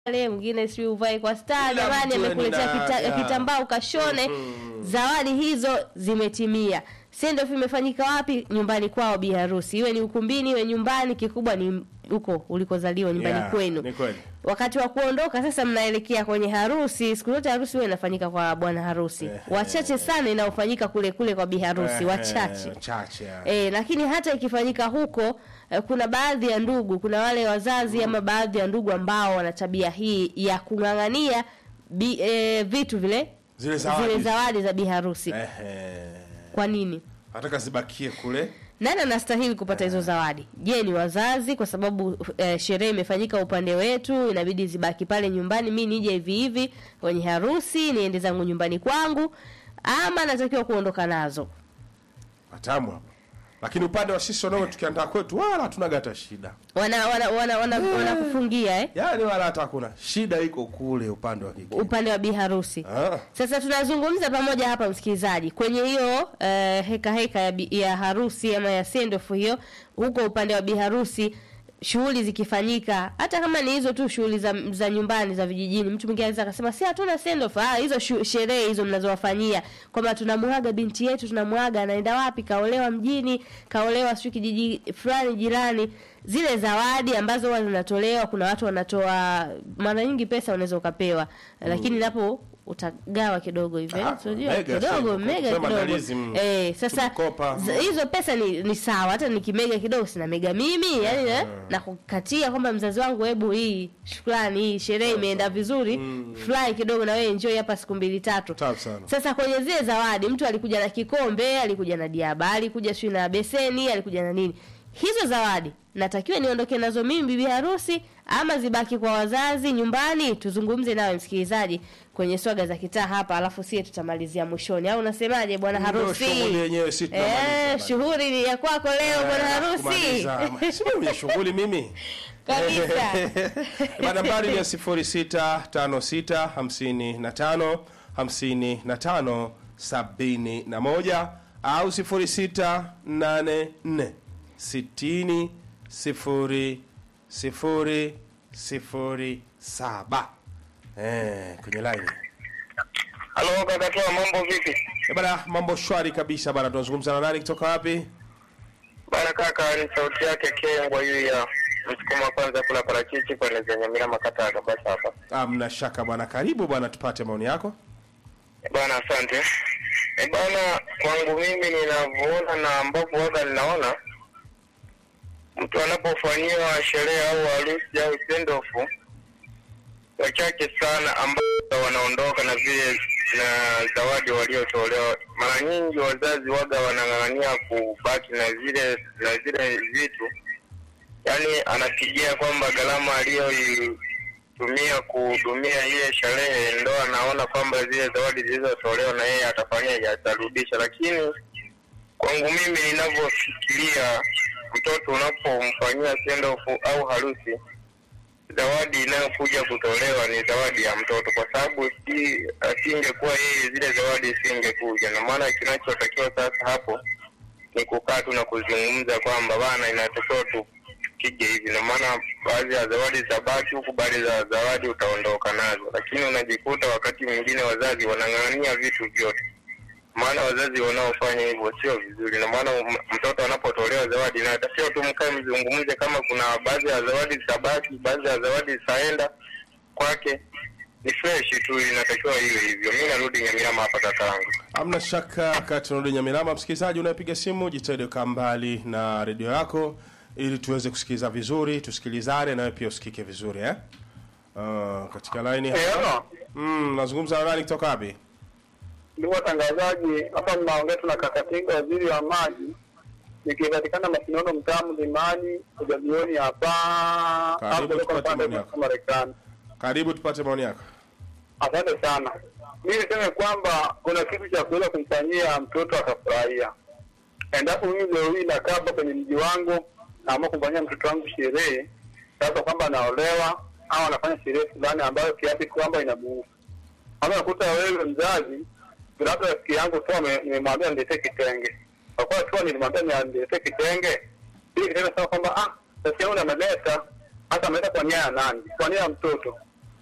pale, mwingine si uvae kwa star. Kila Jamani, mtu amekuletea ana- kita, ya. kitambaa ukashone. Zawadi hizo zimetimia. Send off imefanyika wapi? Nyumbani kwao bi harusi, iwe ni ukumbini, iwe nyumbani, kikubwa ni huko ulikozaliwa nyumbani Yeah, kwenu. Ni kweli. Wakati wa kuondoka sasa, mnaelekea kwenye harusi. Siku zote harusi huwa inafanyika kwa bwana harusi, Ehe. wachache sana inaofanyika kule kule kwa bi harusi, Eh, wachache Wachache. ya. E, lakini hata ikifanyika huko eh, kuna baadhi ya ndugu, kuna wale wazazi ama baadhi ya ndugu ambao wana tabia hii ya kung'ang'ania bi, e, vitu vile Zile zawadi. zile zawadi za biharusi. Ehe. Kwa nini? Nataka zibakie kule. Nani anastahili kupata hizo zawadi? Je, ni wazazi? Kwa sababu eh, sherehe imefanyika upande wetu, inabidi zibaki pale nyumbani, mi nije hivi hivi kwenye harusi, niende zangu nyumbani kwangu, ama natakiwa kuondoka nazo? Watamu hapo. Lakini upande wa sisi wanaume tukiandaa kwetu wala hatunaga hata shida. Wana wana wana, wana, wanakufungia eh? Yaani wala hata hakuna shida iko kule upande wa kike. upande wa biharusi. Ah. Sasa tunazungumza pamoja hapa msikilizaji, kwenye hiyo eh, heka heka ya, bi- ya harusi ama ya sendoff hiyo, huko upande wa biharusi shughuli zikifanyika, hata kama ni hizo tu shughuli za, za nyumbani za vijijini, mtu mwingine anaweza akasema si hatuna sendoff. Ah, hizo shu- sherehe hizo mnazowafanyia kwamba tunamwaga binti yetu, tunamwaga anaenda wapi, kaolewa mjini, kaolewa sio kijiji fulani jirani, zile zawadi ambazo huwa zinatolewa, kuna watu wanatoa mara nyingi pesa unaweza ukapewa, lakini napo utagawa kidogo hivi eh, Ah, unajua mega, kidogo sio, mega kwa kidogo maandalizi, mm. eh, sasa Tulikopa. z- hizo pesa ni, ni sawa, hata nikimega kidogo sina mega mimi yani eh, na kukatia kwamba mzazi wangu, hebu hii shukrani, hii sherehe imeenda vizuri, fly kidogo na wewe enjoy hapa siku mbili tatu. Tamu sana. Sasa kwenye zile zawadi, mtu alikuja na kikombe, alikuja na diaba, alikuja sio na beseni, alikuja na nini. Hizo zawadi natakiwa niondoke nazo mimi bibi harusi ama zibaki kwa wazazi nyumbani? Tuzungumze nawe msikilizaji kwenye swaga za kitaa hapa, alafu sie tutamalizia mwishoni, au unasemaje bwana Ndio harusi? shughuli yenyewe si tunamaliza Eh, bana. shughuli ni ya kwako leo bwana harusi Kumaliza. Si mimi shughuli mimi. kabisa. Bana nambari ni ya 0656 55 55 71 au 0684 60 0 0 0 7. Eh, kwenye line. Halo kaka Toa, mambo vipi? Eh, bana mambo shwari kabisa bana tunazungumza na nani kutoka wapi? Bana kaka, ni sauti yake Kengwa huyu ya msukuma wa kwanza kula parachichi pale zenye Nyamira makata ya kabisa hapa. Ah, mna shaka bwana, karibu bwana, tupate maoni yako. Eh, Bana asante. E bana, kwangu mimi ninavyoona na ambavyo waga ninaona mtu anapofanyiwa sherehe au harusi au send off, wachache sana ambao wanaondoka na vile na zawadi waliotolewa. Mara nyingi wazazi waga wanang'ang'ania kubaki na zile na zile vitu, yaani anapigia kwamba gharama aliyoitumia kuhudumia ile sherehe, ndo anaona kwamba zile zawadi zilizotolewa na yeye atafanyaje, atarudisha. Lakini kwangu mimi ninavyofikiria, mtoto unapomfanyia send off au harusi zawadi inayokuja kutolewa ni zawadi ya mtoto, kwa sababu si asingekuwa yeye, zile zawadi isingekuja. Na maana kinachotakiwa sasa hapo ni kukaa tu na kuzungumza kwamba bana, inatakiwa tupige hivi. Na maana baadhi ya zawadi zitabaki huku, baadhi za zawadi utaondoka nazo, lakini unajikuta wakati mwingine wazazi wanang'ang'ania vitu vyote maana wazazi wanaofanya hivyo sio vizuri, na maana m- mtoto anapotolewa zawadi inatakiwa tu mkae mzungumze, kama kuna baadhi ya zawadi zitabaki, baadhi ya zawadi zitaenda kwake, ni fresh tu, inatakiwa iwe hivyo. Mi narudi Nyamirama hapa kakaangu. Hamna shaka kati tunarudi Nyamirama. Msikilizaji unayepiga simu, jitahidi kaa mbali na redio yako ili tuweze kusikiliza vizuri, tusikilizane nawe pia usikike vizuri eh? Uh, katika line hapa. Mm, nazungumza na nani kutoka wapi? Ndugu watangazaji, hapa mnaongea tuna Kakatinga, waziri wa maji, nikipatikana Masinono, mtaa Mlimani, ujamioni hapa Karibu, hapo kutoka tupate upande maoni wa yako. Marekani. Karibu tupate maoni yako. Asante sana. Mi niseme kwamba kuna kitu cha kuweza kumfanyia mtoto akafurahia. Endapo mimi leo hii nakaa hapa kwenye mji wangu, naamua kumfanyia mtoto wangu sherehe, sasa kwamba anaolewa au anafanya sherehe fulani ambayo kiasi kwamba inamuhusu ama nakuta wewe mzazi, labda rafiki yangu tu ame- nimemwambia niletee kitenge, kwa kuwa tu nilimwambia ni- niletee kitenge, hii kitenge sasa kwamba ah, rafiki yangu ameleta hasa ameleta kwa nia ya nani? Kwa nia ya mtoto.